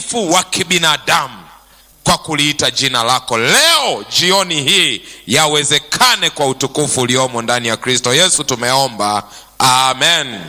udhaifu wa kibinadamu kwa kuliita jina lako leo jioni hii yawezekane kwa utukufu uliomo ndani ya kristo yesu tumeomba amen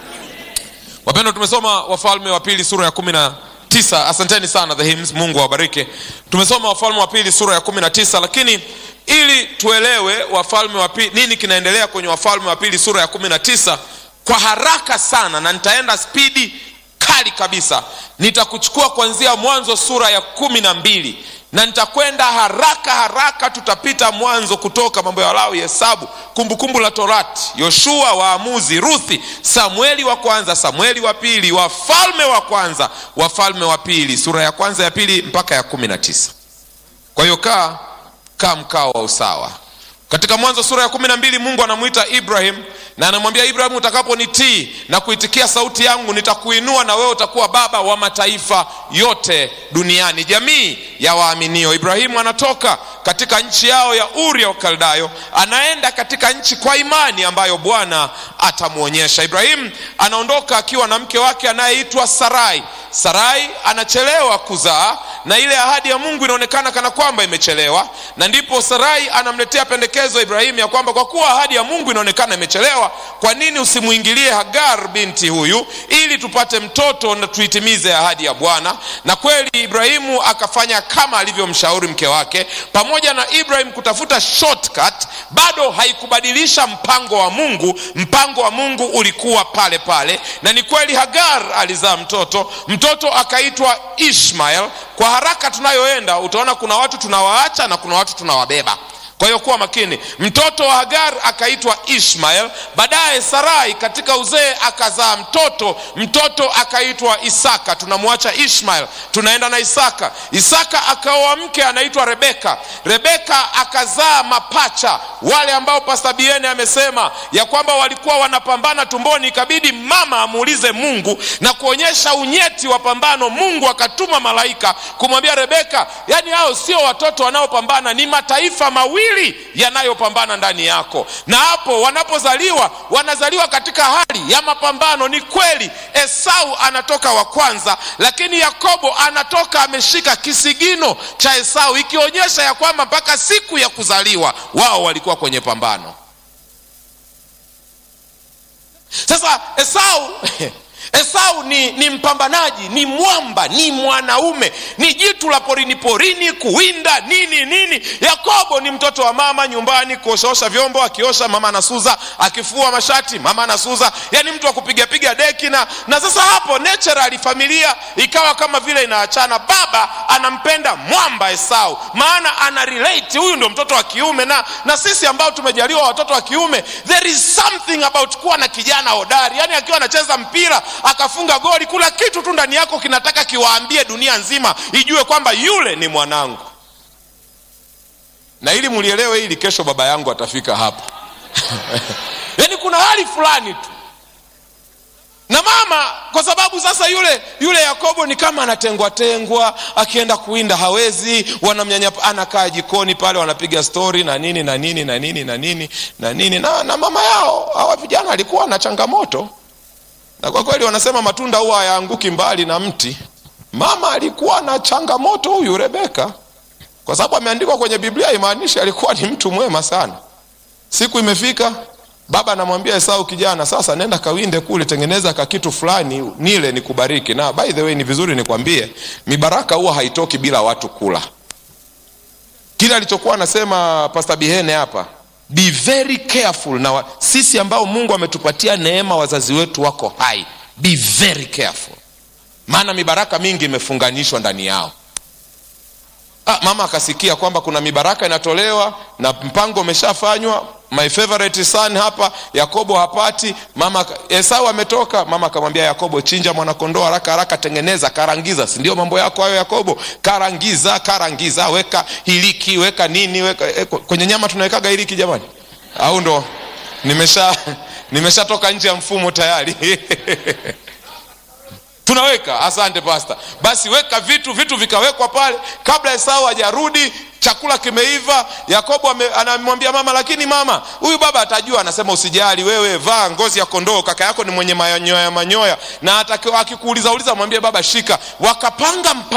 wapendwa tumesoma wafalme wa pili sura ya kumi na tisa asanteni sana the hymns mungu awabariki tumesoma wafalme wa pili sura ya kumi na tisa lakini ili tuelewe wafalme wa pili nini kinaendelea kwenye wafalme wa pili sura ya kumi na tisa kwa haraka sana na nitaenda spidi kali kabisa nitakuchukua kuanzia mwanzo sura ya kumi na mbili na nitakwenda haraka haraka tutapita mwanzo kutoka mambo ya walawi hesabu kumbukumbu la torati yoshua waamuzi ruthi samueli wa kwanza samueli wa pili wafalme wa kwanza wafalme wa pili sura ya kwanza ya pili mpaka ya kumi na tisa kwa hiyo kaa kaa mkao wa usawa katika mwanzo sura ya kumi na mbili mungu anamwita ibrahim na anamwambia ibrahim utakaponitii na kuitikia sauti yangu nitakuinua na wewe utakuwa baba wa mataifa yote duniani jamii ya waaminio ibrahimu anatoka katika nchi yao ya uri ya ukaldayo anaenda katika nchi kwa imani ambayo bwana atamwonyesha ibrahimu anaondoka akiwa na mke wake anayeitwa sarai sarai anachelewa kuzaa na ile ahadi ya mungu inaonekana kana kwamba imechelewa na ndipo sarai anamletea pendekezo ibrahimu ya kwamba kwa kuwa ahadi ya mungu inaonekana imechelewa kwa nini usimwingilie hagar binti huyu ili tupate mtoto na tuitimize ahadi ya bwana na kweli ibrahimu akafanya kama alivyomshauri mke wake pamoja na ibrahim kutafuta shortcut bado haikubadilisha mpango wa mungu mpango wa mungu ulikuwa pale pale na ni kweli hagar alizaa mtoto mtoto akaitwa ishmael kwa haraka tunayoenda utaona kuna watu tunawaacha na kuna watu tunawabeba kwa hiyo kuwa makini mtoto wa hagar akaitwa ishmael baadaye sarai katika uzee akazaa mtoto mtoto akaitwa isaka tunamwacha ishmael tunaenda na isaka isaka akaoa mke anaitwa rebeka rebeka akazaa mapacha wale ambao pasta biene amesema ya kwamba walikuwa wanapambana tumboni ikabidi mama amuulize mungu na kuonyesha unyeti wa pambano mungu akatuma malaika kumwambia rebeka yaani hao sio watoto wanaopambana ni mataifa mawili mawili yanayopambana ndani yako na hapo wanapozaliwa wanazaliwa katika hali ya mapambano ni kweli esau anatoka wa kwanza lakini yakobo anatoka ameshika kisigino cha esau ikionyesha ya kwamba mpaka siku ya kuzaliwa wao walikuwa kwenye pambano sasa esau esau ni, ni mpambanaji ni mwamba ni mwanaume ni jitu la porini porini kuwinda nini nini yakobo ni mtoto wa mama nyumbani kuoshaosha vyombo akiosha mama anasuza akifua mashati mama anasuza yani mtu wa kupigapiga deki na na sasa hapo naturally familia ikawa kama vile inaachana baba anampenda mwamba esau maana ana relate huyu ndio mtoto wa kiume na na sisi ambao tumejaliwa watoto wa kiume there is something about kuwa na kijana hodari yani akiwa anacheza mpira akafunga goli kula kitu tu ndani yako kinataka kiwaambie dunia nzima ijue kwamba yule ni mwanangu na ili mulielewe hili kesho baba yangu atafika hapa yaani kuna hali fulani tu na mama kwa sababu sasa yule yule yakobo ni kama anatengwa tengwa akienda kuwinda hawezi wanamnyanyapa anakaa jikoni pale wanapiga stori na nini na nini na nini na nini na nini na, na mama yao hawa vijana alikuwa na changamoto na kwa kweli wanasema matunda huwa hayaanguki mbali na mti mama alikuwa na changamoto huyu rebeka kwa sababu ameandikwa kwenye biblia imaanishi alikuwa ni mtu mwema sana siku imefika baba anamwambia esau kijana sasa nenda kawinde kule tengeneza kakitu fulani nile nikubariki na by the way ni vizuri nikwambie mibaraka huwa haitoki bila watu kula kile alichokuwa anasema pasta bihene hapa be very careful na wa, sisi ambao mungu ametupatia neema wazazi wetu wako hai be very careful maana mibaraka mingi imefunganishwa ndani yao ah, mama akasikia kwamba kuna mibaraka inatolewa na mpango umeshafanywa my favorite son hapa yakobo hapati mama esau ametoka mama akamwambia yakobo chinja mwanakondoo haraka haraka tengeneza karangiza si ndio mambo yako hayo yakobo karangiza karangiza weka hiliki weka nini weka eh, kwenye nyama tunawekaga hiliki jamani au ndo nimesha nimeshatoka nje ya mfumo tayari tunaweka asante pasta basi weka vitu vitu vikawekwa pale kabla esau hajarudi chakula kimeiva yakobo anamwambia mama lakini mama huyu baba atajua anasema usijali wewe vaa ngozi ya kondoo kaka yako ni mwenye manyoya manyoya na akikuuliza uliza mwambie baba shika wakapanga mpa